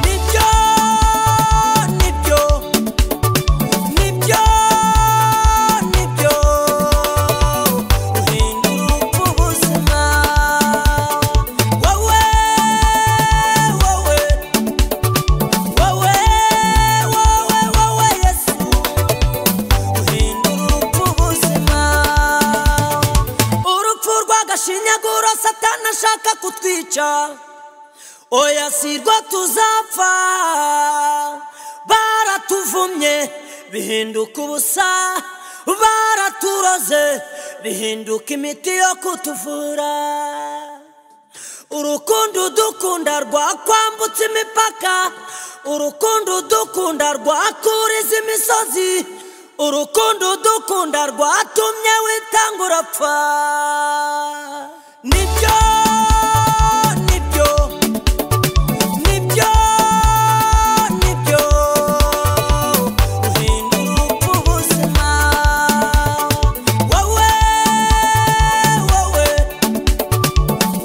Nibyo, nibyo, nibyo, nibyo, uhindura upfa ubuzima. Wowe, wowe, wowe, wowe, wowe, Yesu, uhindura upfa ubuzima. Urupfu rw'agashinyaguro Satani ashaka kutwica oya si rwo tuzapfa baratuvumye bihinduka ubusa baraturoze bihinduka imiti yo kutuvura urukundo udukunda rwakwambutse imipaka urukundo udukunda rwakuriza imisozi urukundo udukunda rwatumye witanga urapfa nibyo nibyo Nibyo, nibyo, uhindura upfa ubuzima. Wowe, wowe,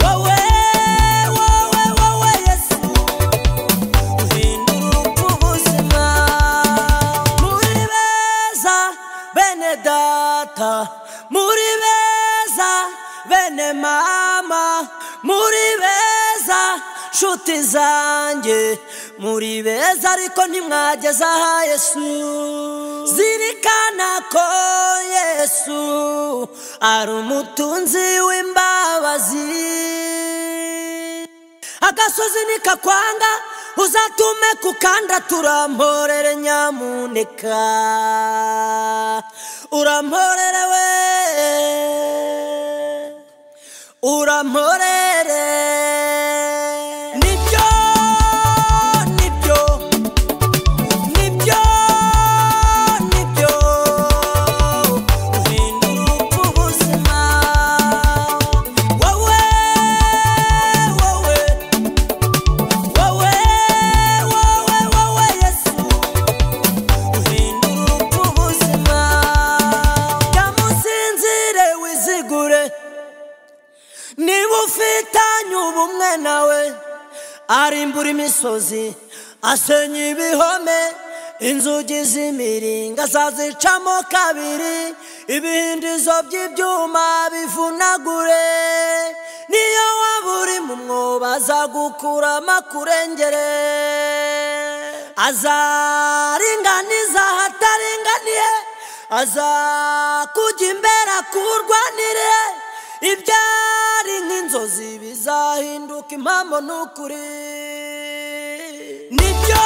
wowe, wowe, wowe, Yesu, uhindura upfa ubuzima. Muri beza, bene data, muri beza, bene mama, muri beza, nshuti zanjye, muri beza ariko ntimwageze aha Yesu. Zirikana ko Yesu ari umutunzi w'imbabazi agasozi nikakwanga uzatume kukanda turamporere nyamuneka uramporere we uramporere nibyo nibyo nibyo nibyo uhindura upfa ubuzima wowe wowe Wowe, wowe, wowe, Yesu, uhindura upfa ubuzima. Yamusinzire wizigure, niba ufitanye ubumwe nawe, arimbura imisozi, asenya ibihome, inzugi z'imiringa azazicamo kabiri, ibihindizo by'ibyuma bivunagure, niyo waba uri mu mwobo azagukuramo akurengere azaringaniza ahataringaniye azakujya imbere akurwanire ibyari nk'inzozi bizahinduka impamo n'ukuri nibyo